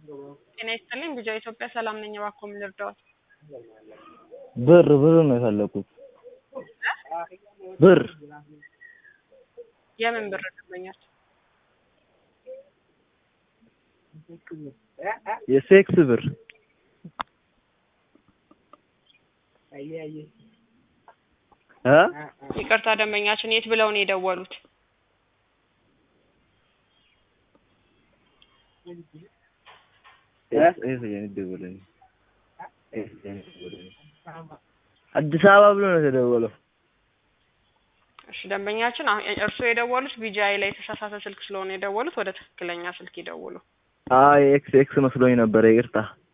ጤና ይስጥልኝ ቢጃ ኢትዮጵያ ሰላም ነኝ። እባክዎ ምን ልርዳዎት? ብር ብር ነው የፈለኩት። ብር የምን ብር ደንበኛች? የሴክስ ብር እ ይቅርታ ደንበኛችን የት ብለው ነው የደወሉት? አዲስ አበባ ብሎ ነው የተደወለው። እሺ ደንበኛችን አሁን እርስዎ የደወሉት ቢጂአይ ላይ የተሳሳተ ስልክ ስለሆነ የደወሉት ወደ ትክክለኛ ስልክ ይደውሉ። አይ ኤክስ ኤክስ መስሎኝ ነበረ። ይቅርታ